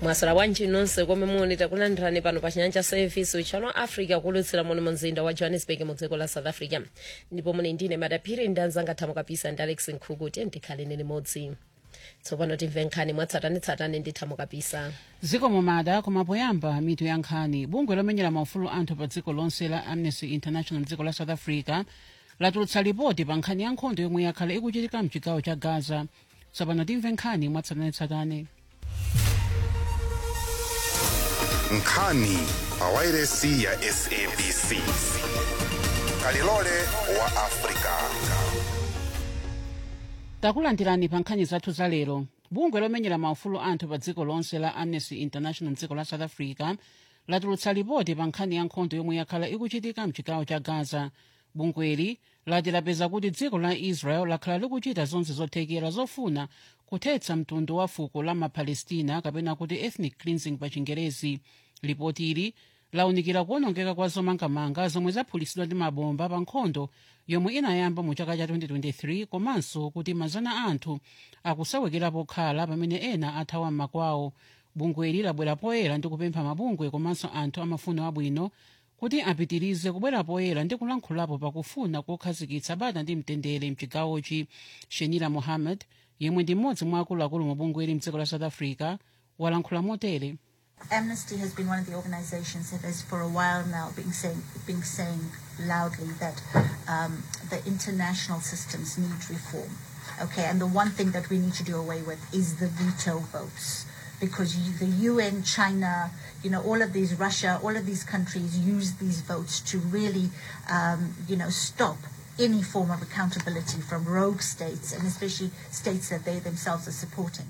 mwasala bwanji nonse komwe muli takulandirani pano pa chinyanja service uchano africa kulutsira muno mu mzinda wa johannesburg mu dziko la south africa ndipo muli ndine madaphiri ndi anzanga thamo kapisa ndi alex nkhuku tiye ndikhaleni limodzi tsopano timve nkhani mwatsatanetsatane ndi thamo kapisa dziko momada koma poyamba mitu ya nkhani bungwe lomenyera maufulu anthu pa dziko lonse la amnesty international dziko la south africa latulutsa ripoti pa nkhani ya nkhondo yomwe yakhala ikuchitika mchigawo cha gaza tsopano timve nkhani mwatsatanetsatane nkhani pa wairesi ya sabc kalilole wa afrika takulandirani pa nkhani zathu za lero bungwe lomenyera maufulu anthu pa dziko lonse la amnesty international dziko la south africa latulutsa ripoti pa nkhani ya nkhondo yomwe yakhala ikuchitika mchigawo cha gaza bungweli lati lapeza kuti dziko la israel lakhala likuchita zonse zothekera zofuna kuthetsa mtundu wa fuko la mapalestina kapena kuti ethnic cleansing pa chingerezi ripoti ili launikira kuwonongeka kwa zomangamanga zomwe zaphulitsidwa ndi mabomba pa nkhondo yomwe inayamba mu chaka cha 2023 komanso kuti mazana a anthu akusawekera pokhala pamene ena athawa m'makwawo bungweli labwera poyera ndi kupempha mabungwe komanso anthu amafuno abwino kuti apitirize kubwera poyera ndi kulankhulapo pakufuna kokhazikitsa bata ndi mtendere mchigawochi shenira mohammed yemwe ndi mmodzi mwa akuluakulu mu bungweli mdziko la south africa walankhula motere Amnesty has been one of the organizations that has for a while now been saying, been saying loudly that um, the international systems need reform. Okay, and the one thing that we need to do away with is the veto votes. Because you, the UN, China, you know, all of these, Russia, all of these countries use these votes to really, um, you know, stop any form of accountability from rogue states and especially states that they themselves are supporting.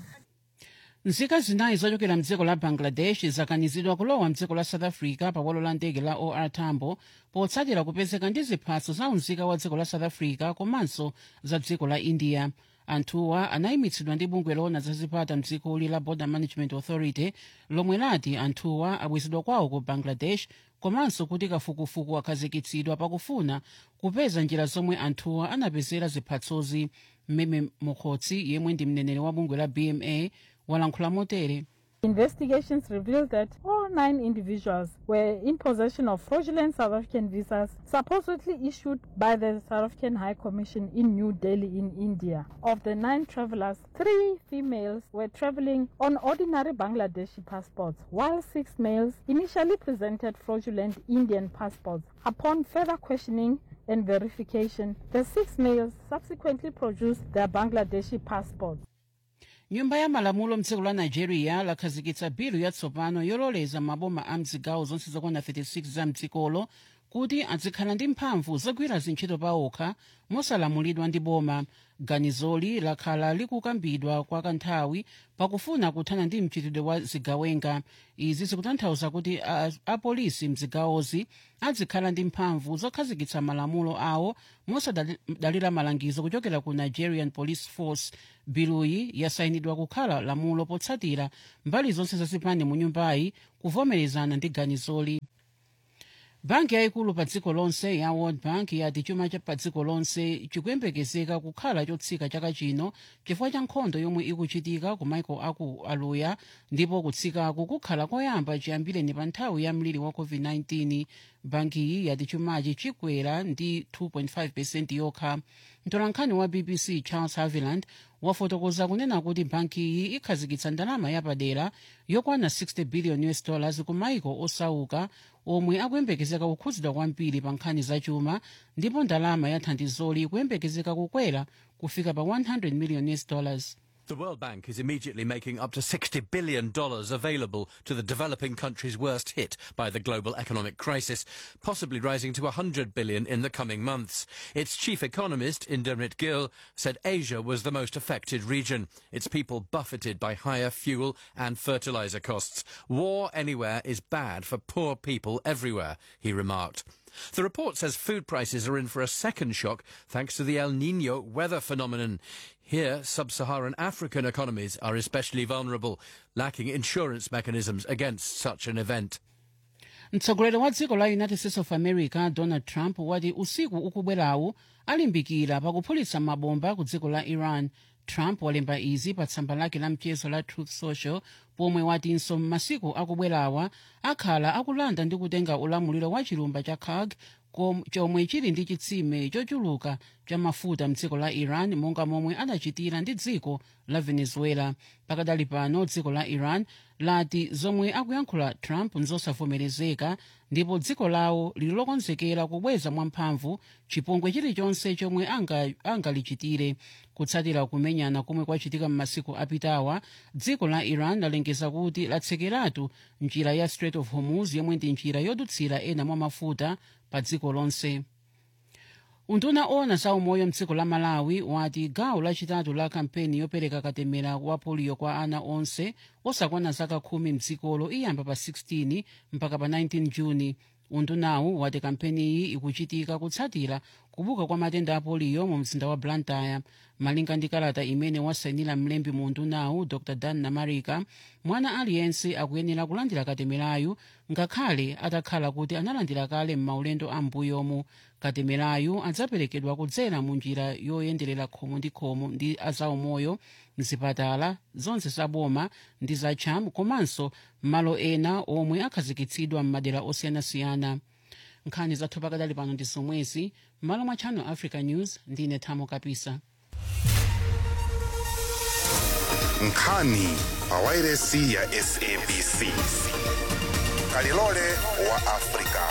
nzika zinayi zochokera mdziko la bangladesh zakanizidwa kulowa mdziko la south africa pa bwalo la ndege la or tambo potsatira kupezeka ndi ziphaso za unzika wa dziko la south africa komanso za dziko la india anthuwa anayimitsidwa ndi bungwe loona za zipata mdzikoli la border management authority lomwe lati anthuwa abwezedwa kwawo ku bangladesh komanso kuti kafukufuku akhazikitsidwa pakufuna kupeza njira zomwe anthuwa anapezera ziphatsozi mmeme mukhotsi yemwe ndi mneneri wa bungwe la bma walankhula motere Investigations revealed that all nine individuals were in possession of fraudulent South African visas supposedly issued by the South African High Commission in New Delhi in India. Of the nine travelers, three females were traveling on ordinary Bangladeshi passports, while six males initially presented fraudulent Indian passports. Upon further questioning and verification, the six males subsequently produced their Bangladeshi passports. nyumba ya malamulo mdziko la nigeria lakhazikitsa bilu yatsopano yololeza maboma a mzigawo zonse zokwana 36 za mdzikolo kuti azikhala ndi mphamvu zogwira zintchito pawokha mosalamulidwa ndi boma ganizoli lakhala likukambidwa kwa kanthawi pakufuna kuthana ndi mchitidwe wa zigawenga izi zikutanthauza kuti apolisi mzigawozi azikhala ndi mphamvu zokhazikitsa malamulo awo mosadalira malangizo kuchokera ku nigerian police force biluyi yasayinidwa kukhala lamulo potsatira mbali zonse zazipani mu nyumbayi kuvomerezana ndi ganizoli banki yayikulu pa dziko lonse ya world bank yati chuma cha pa dziko lonse chikuyembekezeka kukhala chotsika chaka chino chifukwa cha nkhondo yomwe ikuchitika ku maiko aku aluya ndipo kutsikaku kukhala koyamba chiyambireni pa nthawi ya mliri wa covid-19 bankiyi yati chumachi chikwera ndi 2.5 percent yokha mtolankhani wa bbc charles haviland wafotokoza kunena kuti bankiyi ikhazikitsa ndalama yapadera yokwana 60 billion us dollars ku maiko osauka omwe akuyembekezeka kukhudzidwa kwambiri pa nkhani zachuma ndipo ndalama ya thandizoli ikuyembekezeka kukwera kufika pa 100 million us dollars The World Bank is immediately making up to $60 billion available to the developing countries worst hit by the global economic crisis, possibly rising to $100 billion in the coming months. Its chief economist, Indermit Gill, said Asia was the most affected region, its people buffeted by higher fuel and fertilizer costs. War anywhere is bad for poor people everywhere, he remarked. The report says food prices are in for a second shock thanks to the El Nino weather phenomenon. Here, sub-Saharan African economies are especially vulnerable, lacking insurance mechanisms against such an event. mtsogoleri wa dziko la united states of america donald trump wati usiku ukubwerawu alimbikira pakuphulitsa mabomba ku dziko la iran trump walemba izi pa tsamba lake la mchezo la truth social pomwe watinso m'masiku akubwerawa akhala akulanda ndi kutenga ulamuliro wa chilumba cha khag kom- chomwe chili ndi chitsime chochuluka cha mafuta mdziko la iran monga momwe adachitira ndi dziko la venezuela pakadali pano dziko la iran lati zomwe akuyankhula trump nzosavomerezeka ndipo dziko lawo lili lokonzekera kubweza mwamphamvu chipongwe chilichonse chomwe anga- angalichitire kutsatira kumenyana komwe kwachitika m'masiku apitawa dziko la iran lalengeza kuti latsekeratu njira ya strait of hormuz yomwe ndi njira yodutsira ena mwa mafuta pa dziko lonse unduna ona za umoyo mdziko la malawi wati gawo lachitatu la kampeni yopereka katemera wa poliyo kwa ana onse osakwana zaka khumi mdzikolo iyamba pa 16 mpaka pa 19 juni undunawu wati kampeniyi ikuchitika kutsatira kubuka kwa matenda a poliyo mu mzinda wa blantyre malinga ndi kalata imene wasainira mlembi mu undunawu dr dan namarika mwana aliyense akuyenera kulandira katemerayu ngakhale atakhala kuti analandira kale m'maulendo a mbuyomu katemerayu adzaperekedwa kudzera mu njira yoyenderera khomo ndi khomo ndi azaumoyo mzipatala zonse zaboma ndi zatcham komanso malo ena omwe akhazikitsidwa m'madera osiyanasiyana nkhani zathu pakadali pano ndi zomwezi m'malo mwa channel africa news ndine thamo kapisa nkhani pa wairesi ya sabc kalilole wa afrika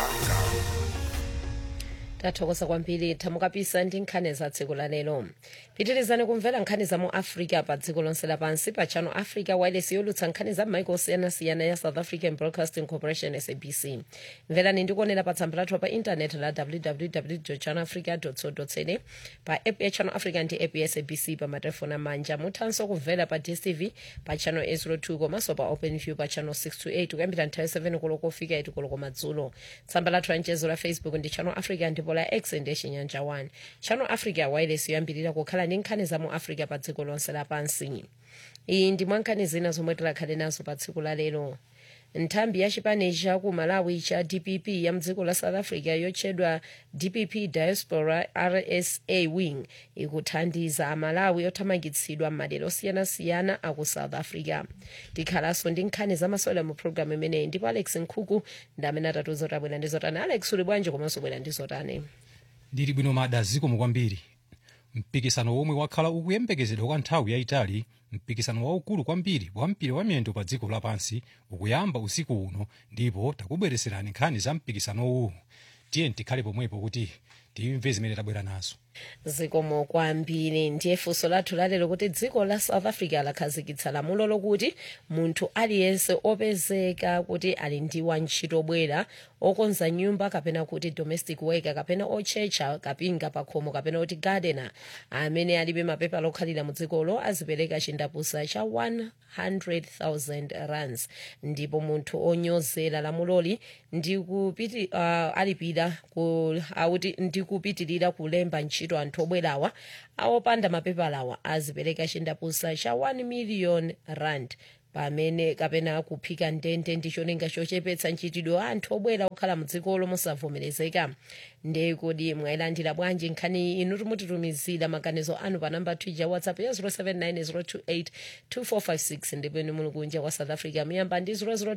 tathokoza kwambiri thamukapisa ndi nkhani za dziko la lero pitirizani kumvera nkhani za mu africa pa dziko lonse lapansi pa channel africa wireless yolutsa nkhani za m'maiko osiyanasiyana ya south african broadcasting corporation sabc mverani ndikuonera pa tsamba lathu pa intaneti la www channel africa co za pa app ya channel africa ndi app ya sabc pa matelefoni amanja muthanso kumvera pa dstv pa channel 802 komanso pa openview pa channel 628 kuyambira nthawi 7 koloko kufika 8 koloko madzulo tsamba lathu la mchezo la facebook ndi channel africa ndipo la x ndi chinyanja 1 channel africa wireless yoyambirira kukhala ndi nkhani za mu africa pa dziko lonse lapansi iyi ndi mwa nkhani zina zomwe tikhale nazo pa tsiku la lero nthambi ya chipani cha ku malawi cha dpp ya mdziko la south africa yotchedwa dpp diaspora rsa wing ikuthandiza amalawi othamangitsidwa m'madera osiyanasiyana aku south africa tikhalanso ndi nkhani zamasewera mu programu imeneyi ndipo alex nkhuku ndi amene atatiuza kuti abwera ndi zotani alex uli bwanji komanso bwera ndi zotani ndili bwino mada zikomo kwambiri mpikisano womwe wakhala ukuyembekezedwa kwa nthawi yayitali mpikisano waukulu kwambiri wa mpira wa miyendo pa dziko lapansi ukuyamba usiku uno ndipo takubwereserani nkhani za mpikisanowu tiye tikhale pomwepo kuti timve zimene tabwera nazo zikomo kwambiri ndiye funso lathu lalero kuti dziko la south africa lakhazikitsa lamulo lokuti munthu aliyense opezeka kuti ali ndi wantchito obwera okonza nyumba kapena kuti domestic worker kapena otchetcha kapinga pakhomo kapena kuti gardener amene alibe mapepala okhalira mu dzikolo azipereka chindapusa cha 100,000 rands ndipo munthu onyozera lamuloli ndikupiti uh, alipira ku, auti ndikupitirira kulemba ntchito anthu obwerawa awopanda mapepalawa azipereka chindapusa cha 1 million rand pamene kapena kuphika ndende ndi cholinga chochepetsa nchitidwe wa anthu obwera okhala mu dzikolo mosavomerezeka ndiye kodi mwayilandira bwanji nkhani inu timutitumizira maganizo anu pa namba twitter whatsapp ya 0790282456 ndipo inu muli kunja kwa south africa muyamba ndi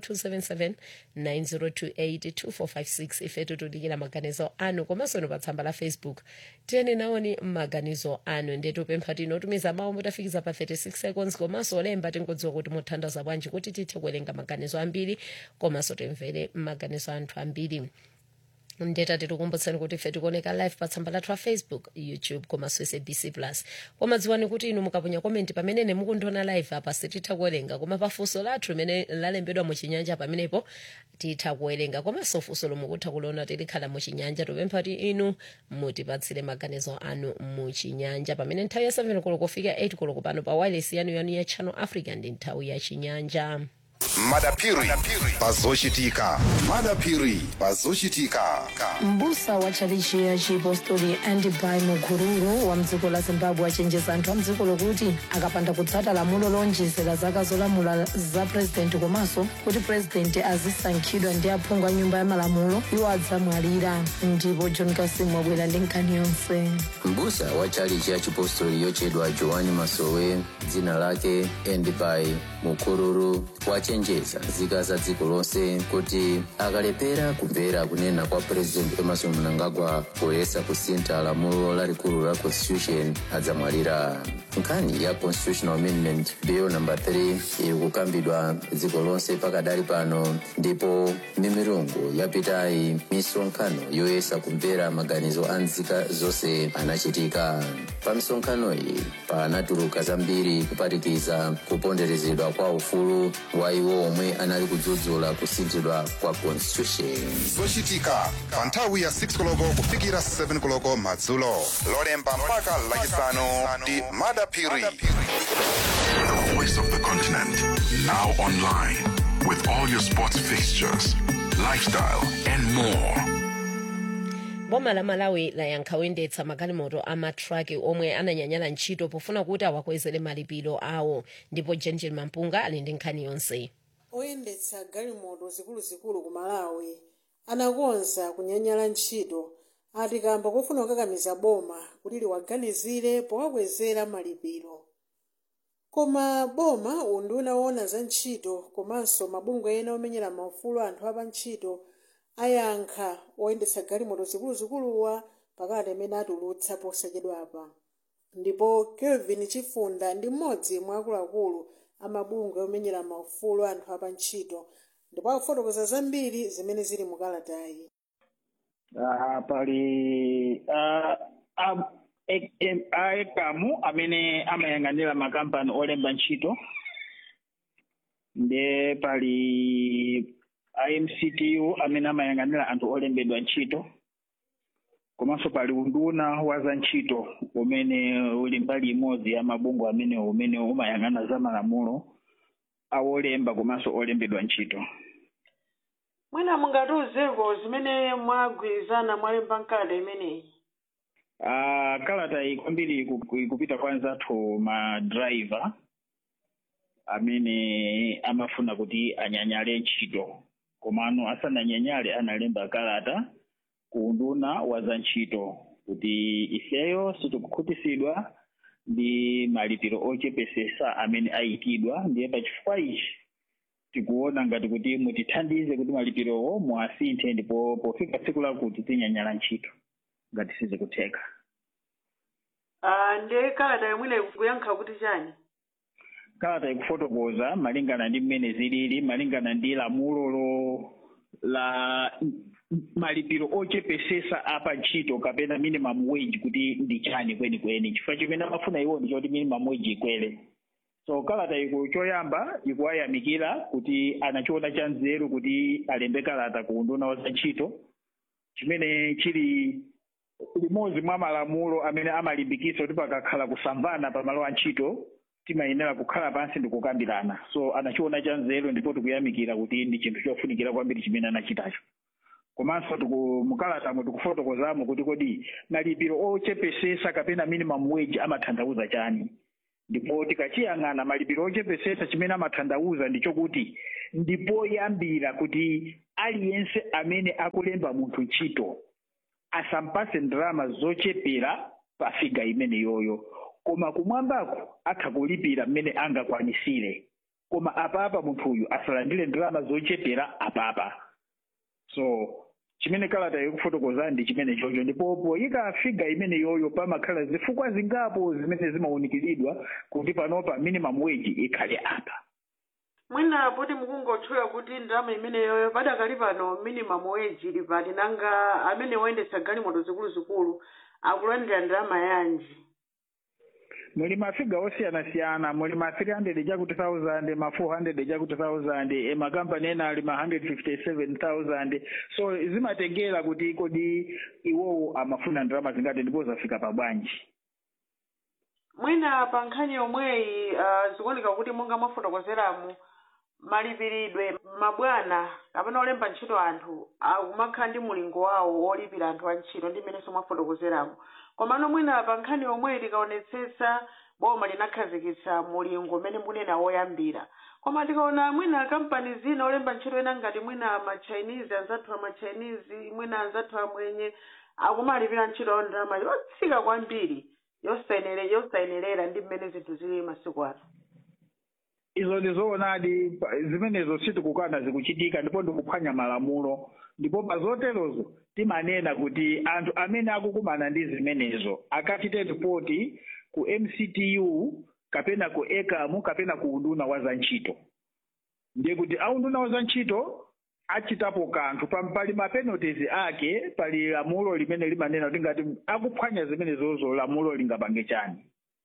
0027790282456 ifetu tudikira maganizo anu komanso inu pa tsamba la facebook tiyeni naoni maganizo anu ndiye tupempha tinotumiza mawu mutafikiza pa 36 seconds komanso olemba tingodziwa kuti muthandaza bwanji kuti tithe kuwerenga maganizo ambiri komanso timvere maganizo anthu ambiri ndeta tikukumbutsani kuti ife tikuoneka live pa tsamba lathu la facebook youtube komanso sabc plus koma dziwani kuti inu mukaponya komenti pamene mukundiona live apa sititha kuwerenga koma pafunso lathu limene lalembedwa muchinyanja pamenepo titha kuwerenga komanso funso lomwe mukutha kuliona tilikhala muchinyanja tupempha kuti inu mutipatsire maganizo anu muchinyanja pamene nthawi ya 7 koloko kufika 8 koloko pano pa wireless yanu yanu ya channel africa ndi nthawi ya chinyanja madapiri pazochitika madapiri pazochitika mbusa wa tchalichi ya chipostori andibai mukururu wa mdziko la zimbabwe achenjeza anthu a mdziko lokuti akapanda kutsata lamulo lonjezera zaka zolamula za purezidenti komanso kuti purezidenti azisankhidwa ndi aphungu a nyumba ya malamulo iwo adzamwalira ndipo john kasimu wabwera ndi nkhani yonse mbusa wa tchalichi ya chipostori yochedwa joani masowe dzina lake endibai mukururu wachenjeza nzika za dziko lonse kuti akalepera kumvera kunena kwa president emerson mnangagwa poyesa kusintha lamulo lalikulu la constitution adzamwalira nkhani ya constitutional amendment bill number 3 iri kukambidwa dziko lonse pakadali pano ndipo mimirungu yapitayi misonkhano yoyesa kumvera maganizo a nzika zonse anachitika pa misonkhano iyi panatuluka zambiri kuphatikiza kuponderezedwa kwa ufulu wa iwo omwe anali kudzudzula kusinthidwa kwa constitution zochitika pa nthawi ya 6 koloko kufikira 7 koloko madzulo lolemba mpaka lachisanu ndi madapiri The voice of the continent. Now online with all your sports fixtures, lifestyle, and more. boma la malawi layankha oyendetsa magalimoto amatraki omwe ananyanyala ntchito pofuna kuti awakwezere malipiro awo ndipo jenjel mampunga ali ndi nkhani yonse oyendetsa galimoto zikuluzikulu ku malawi anakonza kunyanyala ntchito ati kamba kofuna kukakamiza boma kuti liwaganizire powakwezera malipiro koma boma unduna woona za ntchito komanso mabungwe ena omenyera maufulu anthu apa ntchito ayankha oyendetsa galimoto zikuluzikuluwa pakati amene atulutsa posachedwapa ndipo kelvin chifunda ndi mmodzi mwa akuluakulu amabungwe omenyera maufulu anthu apa ntchito ndipo akufotokoza zambiri zimene zili mu kalatayi uh, pali uh, uh, aekamu amene amayang'anira makampani olemba ntchito nde pali imctu amene amayang'anira anthu olembedwa ntchito komanso pali unduna wa za ntchito umene uli mbali imodzi ya mabungwe amene umene umayang'ana za malamulo awolemba komanso olembedwa ntchito mwina mungatiuzeko zimene mwagwirizana mwalemba nkalata imeneyi Uh, kalata iyi kwambiri iku- ikupita kwa anzathu madrayiva amene amafuna kuti anyanyale ntchito komano asananyanyale analemba kalata ku unduna wa za ntchito kuti ifeyo sitikukhutisidwa ndi malipiro ochepesesa amene ayikidwa ndiye pachifukwa ichi tikuona ngati kuti mutithandize kuti malipirowo muasinthe ndipo pofika tsiku lakuti tinyanyala ntchito ngati sizikutheka Ah, ndiye kalata yomwene kuyankha kuti chani kalata ikufotokoza malingana ndi mmene zilili malingana ndi lamulolo la malipiro ochepesesa apa ntchito kapena minimum wage kuti ndi chani kwenikweni chifukwa chimene amafuna iwo ndi choti minimum wage ikwere so kalata iku choyamba ikuwayamikira kuti anachiona cha nzeru kuti alembe kalata ku unduna wa za ntchito chimene chili limodzi mwa malamulo amene amalimbikitsa kuti pakakhala kusamvana pamalo a ntchito timayenera kukhala pansi ndi kukambirana so anachiona cha nzeru ndipo tikuyamikira kuti ndi chinthu chofunikira kwambiri chimene anachitacho komanso tiku- mukalatamo tikufotokozamo kuti kodi malipiro ochepesesa kapena minimum wage amatanthauza chani ndipo tikachiyang'ana malipiro ochepesesa chimene amatanthauza ndi chokuti ndipoyambira kuti aliyense amene akulemba munthu ntchito asampase ndalama zochepera pa figa imene yoyo koma kumwambako atha kulipira mmene angakwanisire koma apapa munthuyu asalandire ndalama zochepera apapa so chimene kalata ikufotokoza ndi chimene chocho ndipo poyika figa imene yoyo pamakhala zifukwa zingapo zimene zimawunikiridwa kuti panopa minimum wage ikhale apa mwina poti mukungotchula kuti ndalama imeneyoyo padakali pano minimum wage ili pati nanga amene woyendetsa galimoto zikuluzikulu akulandira ndalama yanji muli mafiga osiyanasiyana muli ma 300 chakuti 1000 ma 400 chakuti 1000 e makampani ena ali ma 177000 so zimatengera kuti kodi iwowo amafuna ndalama zingati ndipo zafika pa bwanji mwina pa nkhani yomweyi uh, zikuoneka kuti monga mwafotokozeramu malipiridwe mabwana kapena olemba ntchito anthu akumakhala ndi mulingo wawo wolipira anthu antchito ndi mmenenso mwafotokozeramo komano mwina pa nkhani yomweyi tikaonetsetsa boma linakhazikitsa mulingo umene munena woyambira koma tikaona mwina kampani zina olemba ntchito ena ngati mwina machinese anzathu amachinese mwina anzathu amwenye akumalipira ntchito awo ndalama yotsika kwambiri yosayenere yosayenerera ndi mmene zinthu zili masiku ano izo ndizoonadi pa- zimenezo sitikukana zikuchitika ndipo ndikuphwanya malamulo ndipo pa zoterozo timanena kuti anthu amene akukumana ndi zimenezo akachite ripoti ku mctu kapena ku ekamu kapena ku unduna wa za ntchito ndiye kuti aunduna wa za ntchito achitapo kanthu pa- pali mapenalties ake pali lamulo limene limanena kuti ngati akuphwanya zimenezozo lamulo lingapange chani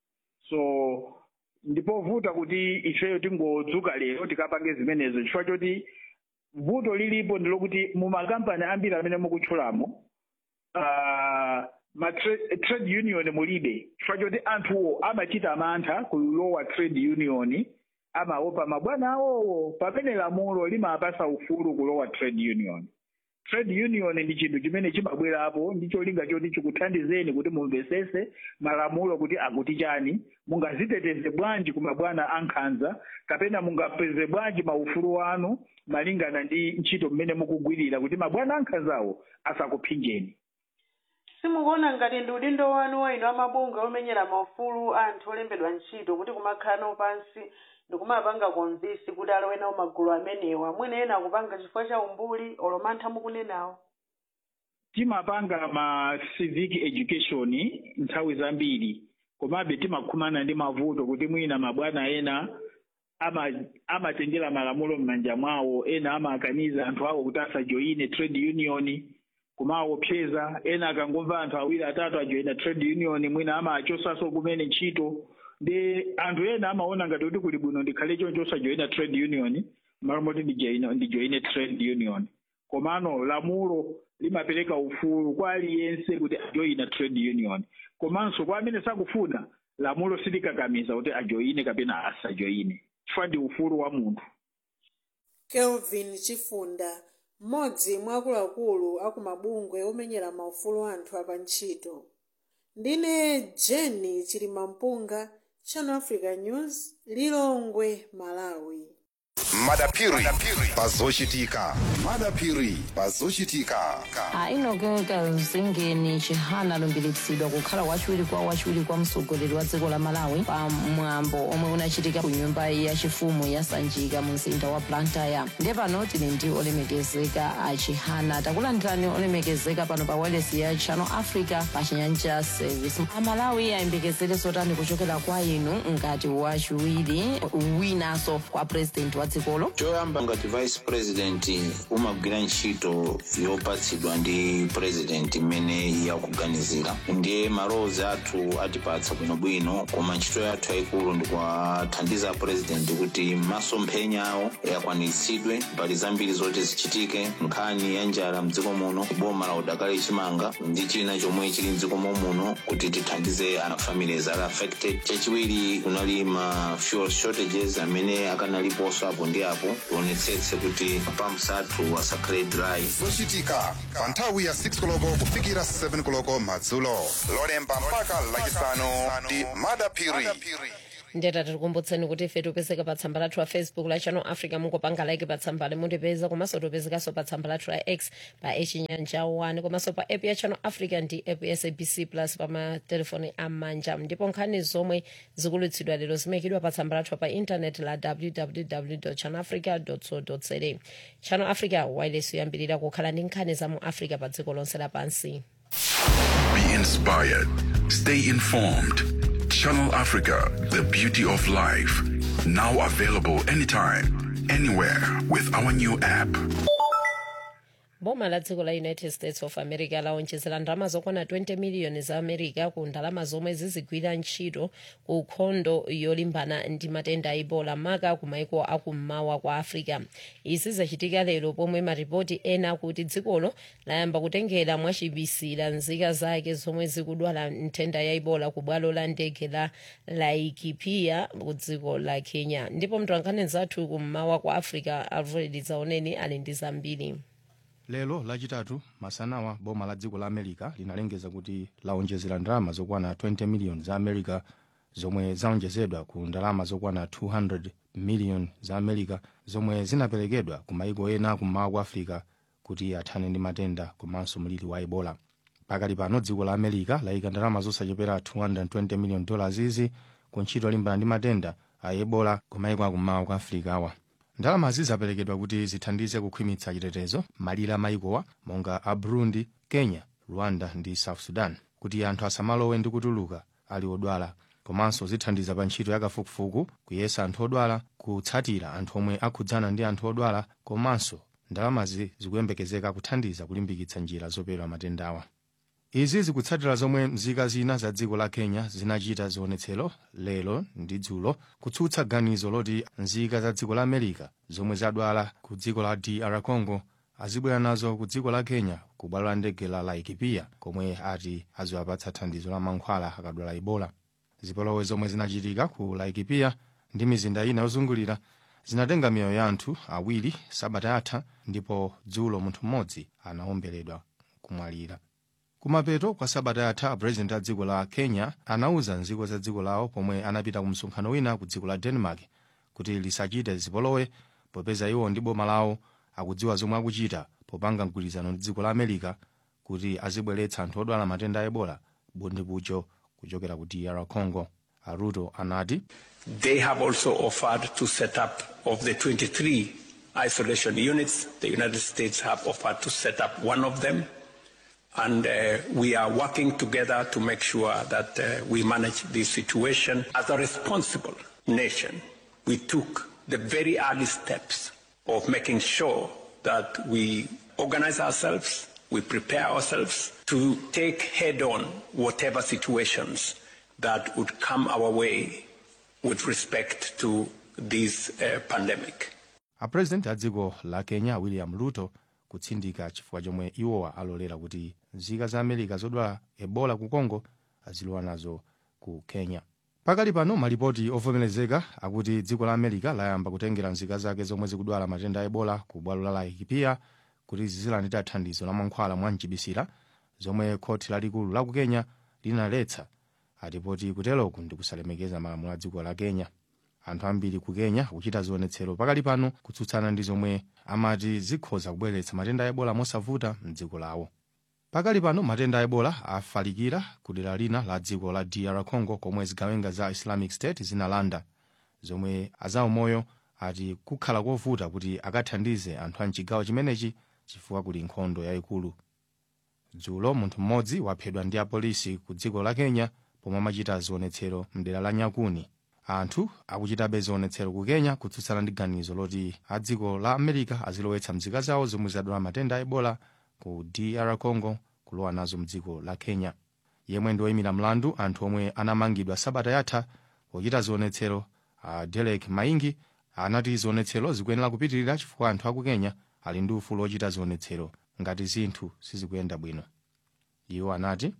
so ndipovuta kuti ifeyo tingodzuka lero tikapange zimenezo chifukwa choti vuto lilipo ndilokuti mumakampani ambiri amene mukutchulamo uh, ma tra- trade union mulibe chifukwa choti anthuwo amachita mantha kulowa trade union amaopa mabwana awowo pamene lamulo limapasa ufulu kulowa trade union trade union ndi chinthu chimene chimabwerapo ndi cholinga choti chikuthandizeni kuti mumvesese malamulo kuti akuti chani mungaziteteze bwanji ku mabwana ankhanza kapena mungapeze bwanji maufulu anu malingana ndi ntchito mmene mukugwirira kuti mabwana ankhanzawo asakuphinjeni simukuona ngati ndi udindo wanu wa inu amabunga omenyera maufulu anthu olembedwa ntchito kuti kumakhala nawo pansi ndikumapanga konvisi kuti alowe nawo magulu amenewa mwina ena akupanga chifukwa cha umbuli olomantha mukunenawo timapanga ma civic education nthawi zambiri komabe timakhumana ndi mavuto kuti mwina mabwana ena ama- amatengera malamulo m'manja mwawo ena amakaniza anthu awo kuti asajoyine trade union kumaopseza ena akangomva anthu awiri atatu ajoyina trade union mwina amachosaso kumene ntchito ndi anthu ena amaona ngati kuti kuli bwino ndikhale choncho osajoyina trade union malo moti ndijoyine ndijoyine trade union komano lamulo limapereka ufulu kwa aliyense kuti ajoyina trade union komanso kwa amene sakufuna lamulo silikakamiza kuti ajoyine kapena asajoyine chifukwa ndi ufulu wa munthu kelvin chifunda mmodzi mwa akuluakulu aku mabungwe omenyera maufulu anthu apantchito ndine jeni chilimampunga channel africa news lilongwe malawi madapiri pazochitika madapiri pazochitika ainogeka zingeni chihana alumbiritsidwa kukhala wachiwiri kwa wachiwiri kwa mtsogoleri wa dziko la malawi pa mwambo omwe unachitika ku nyumba yachifumu ya sanjika mu mzinda wa blantyre ndiye pano tili ndi olemekezeka a chihana takulandirani olemekezeka pano pa wireless ya channel africa pa chinyanja service amalawi ayembekezere zotani kuchokera kwa inu ngati wachiwiri winanso kwa president wa dzikolo choyamba ngati vice president umagwira ntchito yopatsidwa ndi president imene yakuganizira ndiye malowozi athu atipatsa bwinobwino koma ntchito yathu yayikulu ndikuwathandiza president kuti masomphenya awo akwaniritsidwe mbali zambiri zoti zichitike nkhani ya njala mdziko muno boma la udakali chimanga ndi china chomwe chili mdziko muno kuti tithandize ana families ali affected chachiwiri kunali ma fuel shortages amene akanaliponso apo ndi apo tionetsetse kuti pumps athu asakhale dry zochitika pa nthawi ya 6 koloko kufikira 7 koloko madzulo lolemba mpaka lachisanu ndi madapiri ndeta tikukumbutseni kuti ife tipezeka pa tsamba lathu la facebook la channel africa mungopanga like pa tsambali mutipeza komanso tipezekanso pa tsamba lathu la x pa echinyanja 1 komanso pa app ya channel africa ndi app ya sabc plus pa matelefoni amanja ndipo nkhani zomwe zikulutsidwa lero zimayikidwa pa tsamba lathu pa intanet la www channel africa co za channel africa wireless yoyambirira kukhala ndi nkhani za mu africa pa dziko lonse lapansi Be inspired. Stay informed. Channel Africa, the beauty of life. Now available anytime, anywhere with our new app. boma la dziko la united states of america laonjezera ndalama zokwana 20 miliyoni za america ku ndalama zomwe zizigwira ntchito ku nkhondo yolimbana ndi matenda a ebola maka ku maiko akummawa kwa africa izi zachitika lero pomwe maripoti ena akuti dzikolo layamba kutengera mwachibisira nzika zake zomwe zikudwala nthenda ya ebola ku bwalo la ndege la laikipia ku dziko la kenya ndipo mtolankhani zathu kummawa kwa africa alfred zaoneni ali ndi zambiri lero lachitatu masanawa boma la dziko la america linalengeza kuti laonjezera ndalama zokwana 20 miliyoni za america zomwe zaonjezedwa ku ndalama zokwana 200 miliyoni za america zomwe zinaperekedwa ku maiko ena kummawa kwa africa kuti athane ndi matenda komanso mliri wa ebola pakali pano dziko la america layika ndalama zosachepera 220 miliyoni dollars izi ku ntchito yolimbana ndi matenda a ebola ku maiko akummawa kwa africa awa ndalamazi zaperekedwa kuti zithandize kukhwimitsa chitetezo malire a maikowa monga a burundi kenya rwanda ndi south sudan kuti anthu asamalowe ndi kutuluka ali odwala komanso zithandiza pa ntchito yakafukufuku kuyesa anthu odwala kutsatira anthu omwe akhudzana ndi anthu odwala komanso ndalamazi zikuyembekezeka kuthandiza kulimbikitsa njira zopewera matendawa izi zikutsatira zomwe nzika zina za dziko la kenya zinachita zionetsero lero ndi dzulo kutsutsa ganizo loti nzika za dziko la america zomwe zadwala ku dziko la dr congo azibwera nazo ku dziko la kenya ku bwalo la ndege la laikipia komwe ati aziwapatsa thandizo la mankhwala akadwala ebola zipolowe zomwe zinachitika ku laikipia ndi mizinda ina yozungulira zinatenga miyoyo ya anthu awiri sabata yatha ndipo dzulo munthu mmodzi anawomberedwa kumwalira kumapeto kwa sabata yatha purezidenti a dziko la kenya anauza nzika za dziko lawo pomwe anapita ku msonkhano wina ku dziko la denmark kuti lisachite zipolowe popeza iwo ndi boma lawo akudziwa zomwe akuchita popanga mgwirizano ndi dziko la america kuti azibweretsa anthu odwala matenda a ebola bundipucho kuchokera ku dr congo aruto anati They have also offered to set up of the 23 isolation units. The United States have offered to set up one of them. And uh, we are working together to make sure that uh, we manage this situation. As a responsible nation, we took the very early steps of making sure that we organize ourselves, we prepare ourselves to take head on whatever situations that would come our way with respect to this uh, pandemic. apurezidenti a dziko la kenya william ruto kutsindika chifukwa chomwe iwowa alolera kuti nzika za america zodwala ebola ku congo azilowa nazo ku kenya pakali pano malipoti ovomerezeka akuti dziko la america layamba kutengera nzika zake zomwe zikudwala matenda a ebola ku bwalo la laikipia kuti zizilandira thandizo la mankhwala mwa mchibisira zomwe khoti lalikulu la ku kenya linaletsa atipoti kuteroku ndi kusalemekeza malamulo a dziko la kenya anthu ambiri ku kenya akuchita zionetsero pakali pano kutsutsana ndi zomwe amati zikhoza kubweretsa matenda a ebola mosavuta mdziko lawo pakali pano matenda a ebola afalikira ku dera lina la dziko la dr congo komwe zigawenga za islamic state zinalanda zomwe azaumoyo ati kukhala kovuta kuti akathandize anthu a mchigawo chimenechi chifukwa kuli nkhondo yayikulu dzulo munthu mmodzi waphedwa ndi apolisi ku dziko la kenya pomwe amachita zionetsero mdera la nyakuni anthu akuchitabe zionetsero ku kenya kutsutsana ndi ganizo loti a dziko la america azilowetsa mzika zawo zomwe zadwala matenda a ebola ku dr congo kulowa nazo mdziko la kenya yemwe ndi woyimira mlandu anthu omwe anamangidwa sabata yatha pochita zionetsero a derek maingi anati zionetsero zikuyenera kupitirira chifukwa anthu aku kenya ali ndi ufulu ochita zionetsero ngati zinthu sizikuyenda bwino iwo anati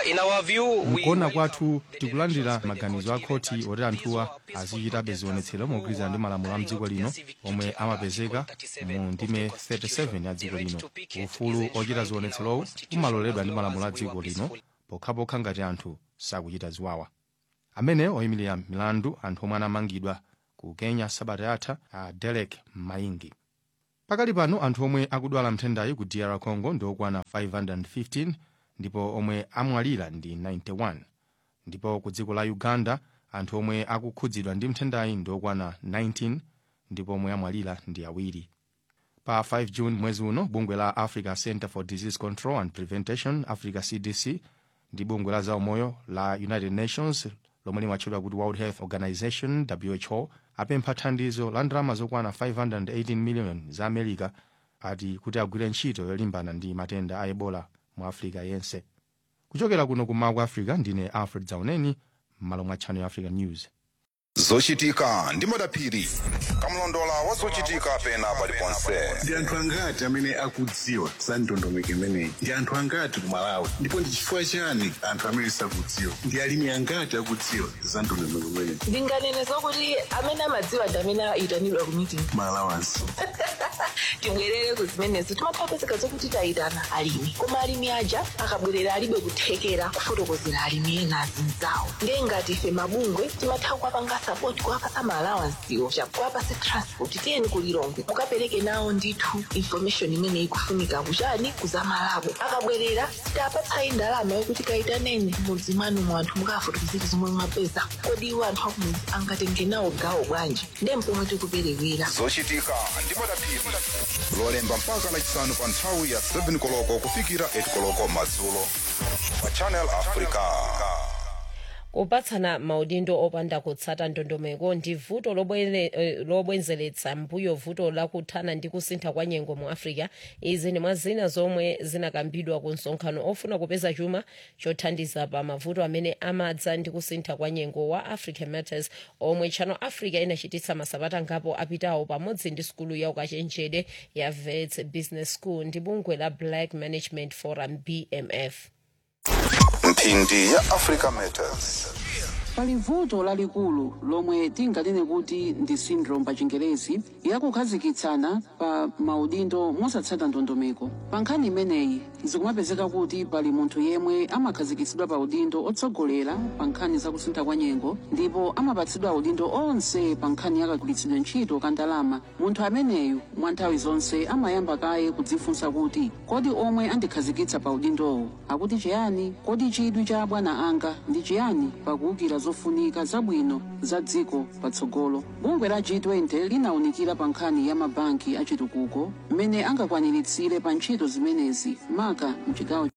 mkuona kwathu tikulandira maganizo a khoti oti anthuwa azichitabe zionetsero mogwirizana ndi malamulo a mdziko lino omwe amapezeka mu ndime 37 ya dziko lino ufulu ochita zionetserowo umaloledwa ndi malamulo a dziko lino pokhapokha ngati anthu sakuchita ziwawa amene oyimirira milandu anthu omwe anamangidwa ku kenya sabata yatha a derek maingi pakali pano anthu omwe akudwala mthendayi ku dr congo ndi okwana 515 ndipo omwe amwalira ndi 91 ndipo ku dziko la uganda anthu omwe akukhudzidwa ndi mthendayi ndi okwana 19 ndipo omwe amwalira ndi awiri pa 5 june mwezi uno bungwe la africa center for disease control and prevention africa cdc ndi bungwe la zaumoyo la united nations lomwe limatchedwa kuti world health organization who apempha thandizo la ndalama zokwana 518 million za america ati kuti agwire ntchito yolimbana ndi matenda a ebola mu africa yense kuchokera kuno kummawa kwa africa ndine alfred zauneni m'malo mwa channel africa news zochitika ndi madaphiri kamlondola wa zochitika pena paliponse ndi anthu angati amene akudziwa za ndondomeko imeneyi ndi anthu angati ku malawi ndipo ndi chifukwa chani anthu amene sakudziwa ndi alimi angati akudziwa za ndondomeko imeneyi ndinganene zokuti amene amadziwa ndi amene ayitanidwa ku meeting malawansi tibwerere ku zimenezo timapezeka zokuti tayitana alimi koma alimi aja akabwerera alibe kuthekera kufotokozera alimi ena azinzawo ndiye ngati ife mabungwe timatha kuwapanga sapoti kuwapasa maalawansiwo kuwapasa transport tiyeni kulilongwe mukapereke nawo ndithu information imene ikufunika kuchani kuzamalabo akabwerera sitapatsayi ndalama yokuti kayitaneni mudzi mwanu mu anthu mukafotokozera zomwe mwapeza kodi iwo anthu akumudzi angatenge nawo gawo bwanji ndiye mpomwe tikuperewera zochitika ndi madaphiri lolemba mpaka lachisanu pa nthawi ya 7 koloko kufikira 8 koloko madzulo pa channel africa kupatsana maudindo opanda kutsata ndondomeko ndi vuto lobwere- eh, lobwenzeletsa mbuyo vuto lakuthana ndi kusintha kwa nyengo mu africa izi ndi mwa zina zomwe zinakambidwa ku msonkhano ofuna kupeza chuma chothandiza pa mavuto amene amadza ndi kusintha kwa nyengo wa african matters omwe channel africa inachititsa masabata ngapo apitawo pamodzi ndi sukulu ya ukachenjede ya vets business school ndi bungwe la black management forum bmf mphindi ya africa matters pali vuto lalikulu lomwe tinganene kuti ndi syndrome pa chingerezi yakukhazikitsana pa maudindo mosatsata ndondomeko pa nkhani imeneyi zikumapezeka kuti pali munthu yemwe amakhazikitsidwa pa udindo otsogolera pa nkhani zakusintha kwa nyengo ndipo amapatsidwa udindo onse pa nkhani yakagwiritsidwe ntchito ka ndalama munthu ameneyu mwa nthawi zonse amayamba kaye kudzifunsa kuti kodi omwe andikhazikitsa pa udindowo akuti chiyani kodi chidwi cha abwana anga ndi chiyani pakuwukira zofunika zabwino za dziko patsogolo bungwe la g20 linawunikira pa nkhani ya mabanki achitukuko mmene angakwaniritsire pa ntchito zimenezi maka mchigawo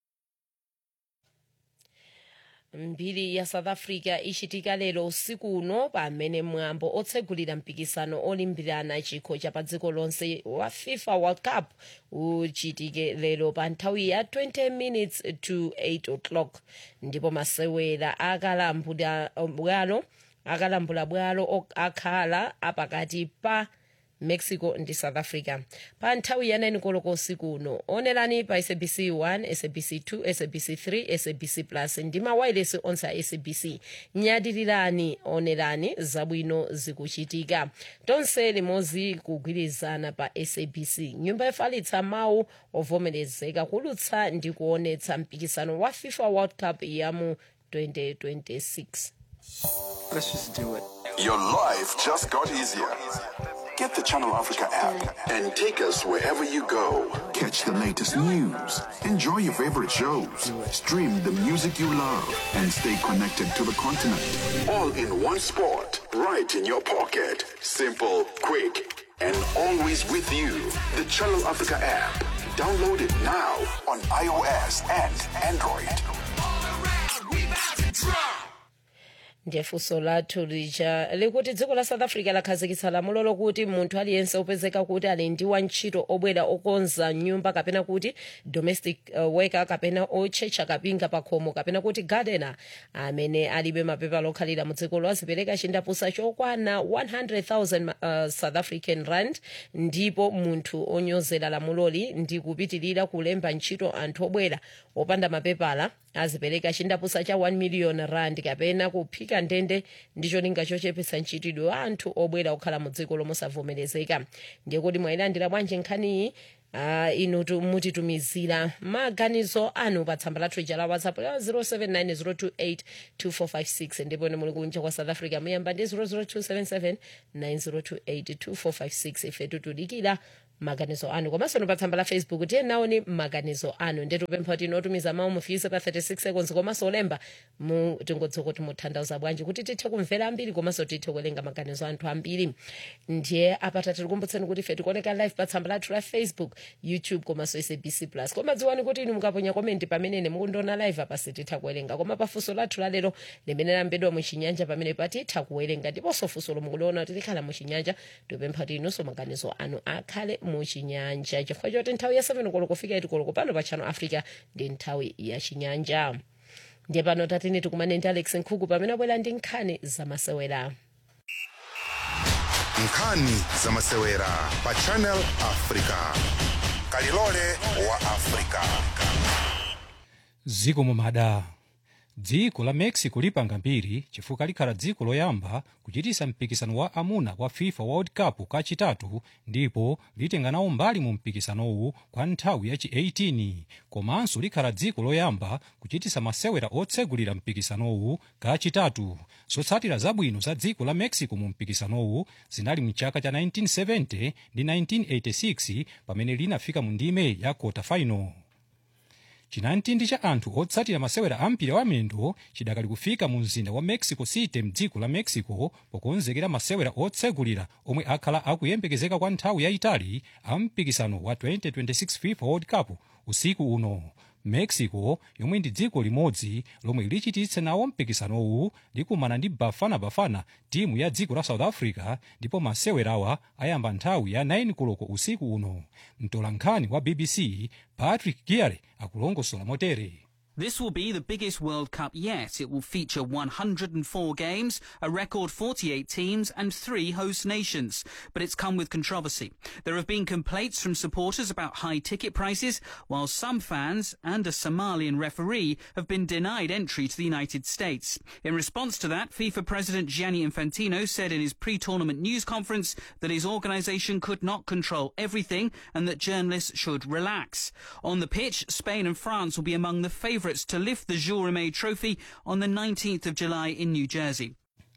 mbiri ya south africa ichitika lero usiku uno pamene mwambo otsegulira mpikisano olimbirana chikho cha pa dziko lonse wa fifa world cup uchitike lero pa nthawi ya 20 minutes to 8 o'clock ndipo masewera akalambula bwalo akalambula bwalo ok- akhala apakati pa mexico ndi south africa pa nthawi ya 9 koloko usiku uno onerani pa sabc 1 sabc 2 sabc 3 sabc plus ndi mawayilesi onse a sabc nyadirirani onerani zabwino zikuchitika tonse limodzi kugwirizana pa sabc nyumba yofalitsa mawu ovomerezeka kulutsa ndi kuonetsa mpikisano wa fifa world cup ya mu 2026 Let's just do it. Your life just got easier. Get the Channel Africa app and take us wherever you go. Catch the latest news, enjoy your favorite shows, stream the music you love, and stay connected to the continent. All in one spot, right in your pocket. Simple, quick, and always with you. The Channel Africa app. Download it now on iOS and Android. ndiye funso lathu lija likuti dziko la south africa lakhazikitsa lamulo lokuti munthu aliyense opezeka kuti ali ndi wantchito obwera okonza nyumba kapena kuti domestic uh, worker kapena otchetcha kapinga pa khomo kapena kuti gardener amene alibe mapepala okhalira mu dzikolo azipereka chindapusa chokwana 100,000 uh, south african rand ndipo munthu onyozera lamuloli ndi kupitirira kulemba ntchito anthu obwera opanda mapepala azipereka chindapusa cha 1 million rand kapena kuphika ndende ndi cholinga chochepetsa ntchitidwe wa anthu obwera okhala mu dziko lomosavomerezeka ndiye kuti mwayilandira bwanji nkhaniyi Uh, inu tu- mutitumizira maganizo anu pa tsamba lathu ija la whatsapp la 0790282456 ndipo ine muli kunja kwa south africa muyamba ndi 0027790282456 ife tutudikira maganizo anu komanso no pa tsamba la facebook tiye naoni maganizo anu ndetupempha kuti inotumiza mawu mufiise pa 36 seconds komanso olemba mu tingodziwa kuti mutanthauza bwanji kuti tithe kumvera ambiri komanso tithe kuwerenga maganizo anthu ambiri ndiye apata tikukumbutseni kuti ife tikuoneka live pa tsamba lathu la facebook youtube komanso sabc plus koma dziwani kuti inu mukaponya komenti pamenene mukundiona live apa sititha kuwerenga koma pafunso lathu lalero limene lambedwa muchinyanja pamene patitha kuwerenga ndiponso funso lomwe mukuliona kuti likhala muchinyanja tipempha kuti inunso maganizo anu akhale muchinyanja chifukwa choti nthawi ya 7 koloko kufika 8 koloko pano pa channel africa ndi nthawi ya chinyanja ndiye pano tatini tikumane ndi alex nkhuku pamene abwera ndi nkhani zamasewera nkhani zamasewera pa channel africa kalilole wa africa dziko mumada dziko la mexico lipanga mbiri chifukwa likhala dziko loyamba kuchitisa mpikisano wa amuna wa fifa world cup kachitatu ndipo litenga nawo mbali mu mpikisanowu kwa nthawi yachi 18 komanso likhala dziko loyamba kuchitisa masewera otsegulira mpikisanowu kachitatu zotsatira zabwino za dziko la mexico mu mpikisanowu zinali mchaka cha 1970 ndi 1986 pamene linafika mu ndime ya quarter final chinamtindi cha anthu otsatira masewera ampira wa miyendo chidakali kufika mu mzinda wa mexico city mdziko la mexico pokonzekera masewera otsegulira omwe akhala akuyembekezeka kwa nthawi yayitali a mpikisano wa 2026 fifa world cup usiku uno mexico yomwe ndi dziko limodzi lomwe lichititse nawo mpikisanowu likumana ndi bafana bafana timu ya dziko la south africa ndipo masewerawa ayamba nthawi ya 9 koloko usiku uno mtolankhani wa bbc patrick giare akulongosola motere This will be the biggest World Cup yet. It will feature 104 games, a record 48 teams, and three host nations. But it's come with controversy. There have been complaints from supporters about high ticket prices, while some fans and a Somalian referee have been denied entry to the United States. In response to that, FIFA President Gianni Infantino said in his pre-tournament news conference that his organisation could not control everything and that journalists should relax. On the pitch, Spain and France will be among the favourites to lift the Jules Rimet Trophy on the 19th of July in New Jersey.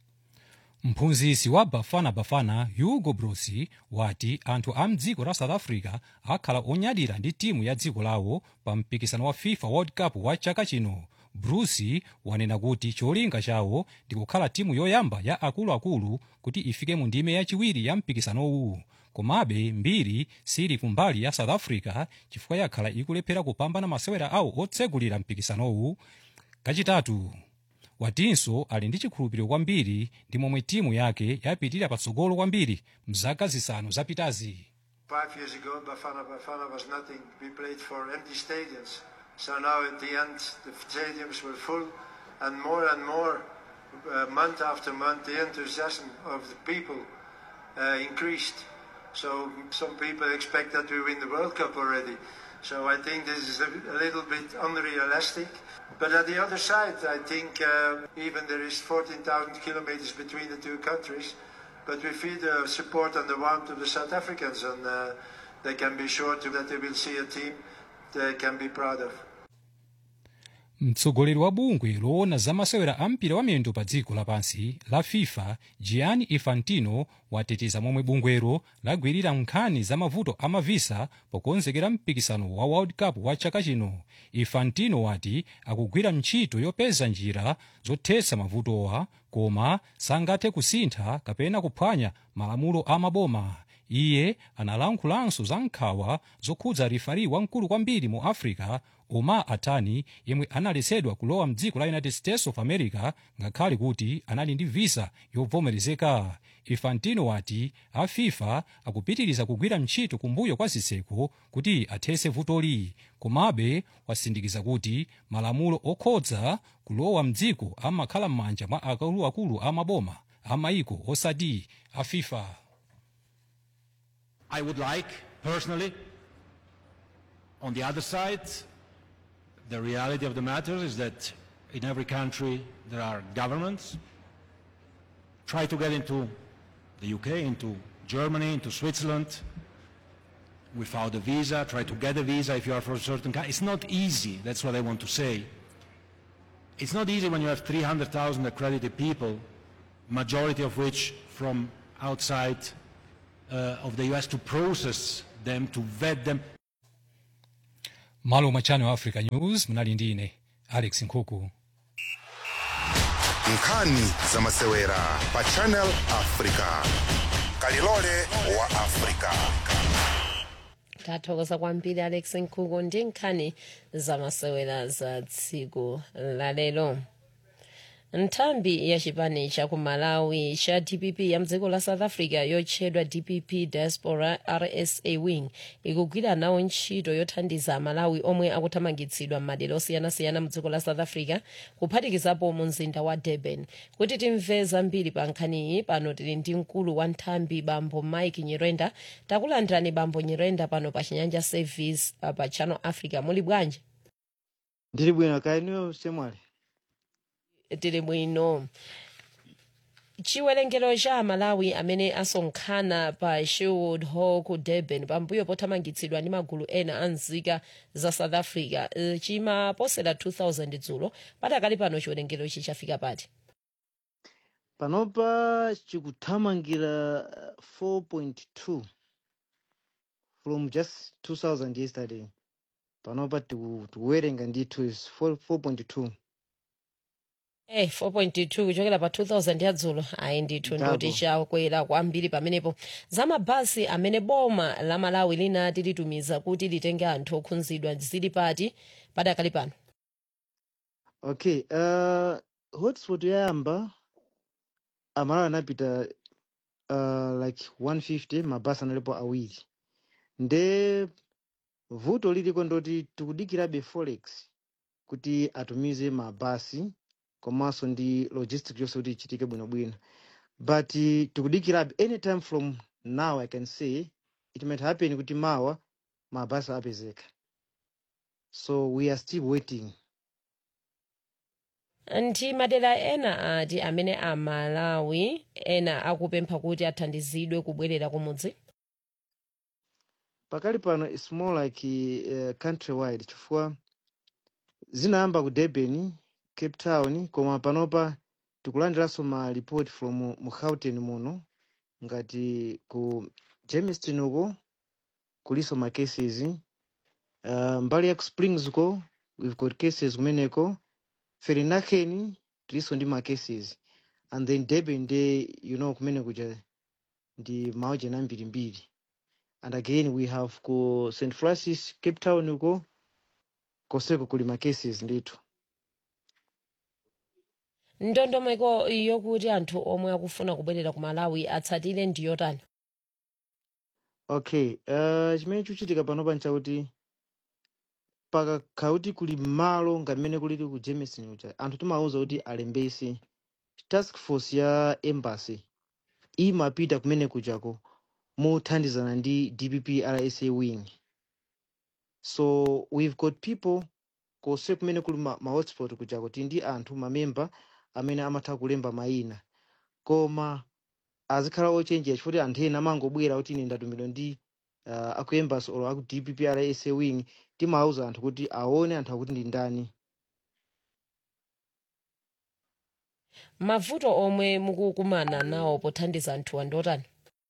mphunzitsi wa bafana bafana hugo brosi wati anthu a mdziko la south africa akhala onyadira ndi timu ya dziko lawo pa mpikisano wa fifa world cup wa chaka chino brusi wanena kuti cholinga chawo ndi kukhala timu yoyamba ya akuluakulu kuti ifike mu ndime yachiwiri ya mpikisanowu komabe mbiri sili kumbali ya south africa chifukwa yakhala ikulephera kupambana masewera awo otsegulira mpikisanowu kachitatu watinso ali ndi chikhulupiriro kwambiri ndi momwe timu yake yapitirira patsogolo kwambiri mzaka zisanu zapitazi Five years ago, Bafana Bafana was nothing. We played for empty stadiums. So now at the end, the stadiums were full, and more and more, uh, month after month, the enthusiasm of the people uh, increased. So some people expect that we win the World Cup already. So I think this is a, a little bit unrealistic. But at the other side, I think uh, even there is 14,000 kilometers between the two countries, but we feel the support and the warmth of the South Africans, and uh, they can be sure to, that they will see a team they can be proud of. mtsogoleri wa bungwe loona za masewera a mpira wa miyendo pa dziko lapansi la fifa gianni infantino wateteza momwe bungwero lagwirira nkhani za mavuto a mavisa pokonzekera mpikisano wa world cup wa chaka chino infantino wati akugwira ntchito yopeza njira zothetsa mavutowa koma sangathe kusintha kapena kuphwanya malamulo a maboma iye analankhulanso za nkhawa zokhudza rifari wamkulu kwambiri mu africa omar atani yemwe analetsedwa kulowa mdziko la united states of america ngakhale kuti anali ndi visa yovomerezeka infantino wati a fifa akupitiriza kugwira ntchito kumbuyo kwa zitseko kuti athetse vutoli komabe wasindikiza kuti malamulo okhudza kulowa mdziko amakhala m'manja mwa akuluakulu a maboma a maiko osati a fifa I would like, personally, on the other side, the reality of the matter is that in every country there are governments. Try to get into the UK, into Germany, into Switzerland without a visa. Try to get a visa if you are from a certain country. It's not easy, that's what I want to say. It's not easy when you have 300,000 accredited people, majority of which from outside uh, of the US to process them, to vet them. malo mwa channel africa news munali ndi ine alex nkhuku nkhani za masewera pa channel africa kalilole wa africa tathokoza kwambiri alex nkhuku ndi nkhani zamasewera za tsiku lalero nthambi ya chipani cha ku malawi cha dpp ya mdziko la south africa yotchedwa dpp diaspora rsa wing ikugwira nawo ntchito yothandiza amalawi omwe akuthamangitsidwa m'madera osiyanasiyana mdziko la south africa kuphatikizapo mu mzinda wa durban kuti timve zambiri pa nkhaniyi pano tili ndi mkulu wa nthambi bambo mike nyirenda takulandirani bambo nyirenda pano pa chinyanja service uh, pa channel africa muli bwanji ndili bwino kaeniyo semwali tili bwino chiwerengero cha amalawi amene asonkhana pa sherwood hall ku durban pambuyo pothamangitsidwa ndi magulu ena a nzika za south africa eh, chimaposera 2000 dzulo patakali pano chiwerengero ichi chafika pati panopa chikuthamangira uh, 4.2 from just 2000 yesterday panopa tiku- tikuwerenga ndithu is 4 4.2 Eh, 4.2 kuchokera pa 2000 ya dzulo ayi ndithu Ndabo. ndoti chakwera kwambiri pamenepo za mabasi amene boma la malawi linati litumiza kuti litenge anthu okhudzidwa zili pati padakali pano okay uh, hotspot yoyamba amalawi anapita uh, like 150 mabasi analipo awiri nde vuto liliko ndoti tikudikirabe forex kuti atumize mabasi komanso ndi logistic yonse kuti ichitike bwinobwino but uh, tikudikirabe anytime from now i can say it might happen kuti mawa mabasi apezeka so we are still waiting ndi madera ena ati amene amalawi ena akupempha kuti athandizidwe kubwerera kumudzi pakali pano its more like uh, countrywide chifukwa zinayamba ku durban cape town koma panopa tikulandiranso ma report from mu gauteng muno ngati ku germiston uko kuliso ma cases uh, mbali ya ku springs uko we've got cases kumeneko ferinaken tiliso ndi ma cases and then durban nde you know kumene kuja ndi maujena ambirimbiri and again we have ku st francis cape town uko koseko kuli ma cases ndithu ndondomeko yokuti anthu omwe akufuna kubwerera ku malawi atsatire ndiyotani okay uh, chimene chikuchitika panopa nchakuti pakakhala kuti kuli malo ngati mmene kulili ku germiston uja anthu timawuza kuti alembese task force ya embassy imapita kumene kujako mothandizana ndi dpp rsa wing so we've got people konse kumene kuli ma, ma hotspot kujako tili ndi anthu mamemba amene amatha kulemba mayina koma azikhala ochenjera chifukwa kuti anthu ena amangobwera kuti ine ndatumidwa ndi uh, aku embassy or aku dpp rsa wing timawuza anthu kuti aone anthu akuti ndi ndani mavuto omwe mukukumana nawo pothandiza anthuwa ndotani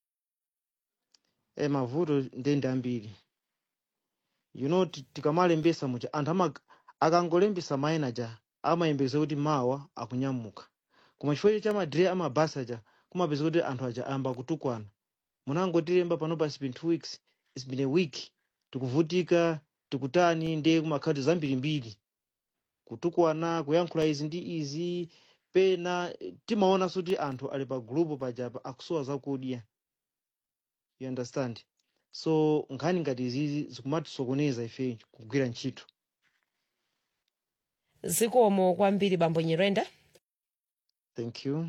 e mavuto ndende ambiri you know ti- tikamalembesa muja anthu ama akangolembesa mayina ja amayembekeza kuti mawa akunyamuka koma chifukwa cha madire amabasi aja kumapeza kuti anthu aja ayamba kutukwana munangotilemba panopa it's been two weeks it's been a week tikuvutika tikutani ndiye kumakhala zambirimbiri kutukwana kuyankhula izi ndi izi pena eh, timaonanso kuti anthu ali pa gulupu pajapa akusowa zakudya you understand so nkhani ngati izizi zikumatisokoneza ife kugwira ntchito zikomo kwambiri bambo nyirenda thank you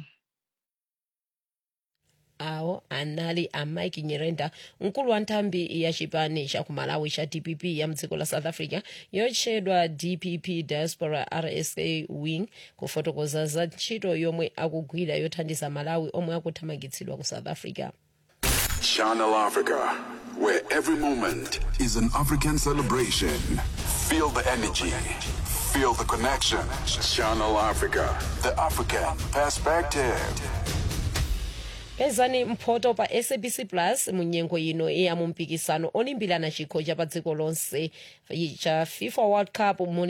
awo anali a mike nyirenda mkulu wa nthambi ya chipani cha kumalawi cha dpp ya mdziko la south africa yotchedwa dpp diaspora rsa wing kufotokoza za ntchito yomwe akugwira yothandiza malawi omwe akuthamangitsidwa ku south africa Channel Africa, where every moment is an African celebration. Feel the energy, feel the connection. Channel Africa, the African perspective. pezani mphoto pa sabc plus mu nyengo ino iya mu mpikisano olimbirana chikho cha pa dziko lonse cha fifa world cup muli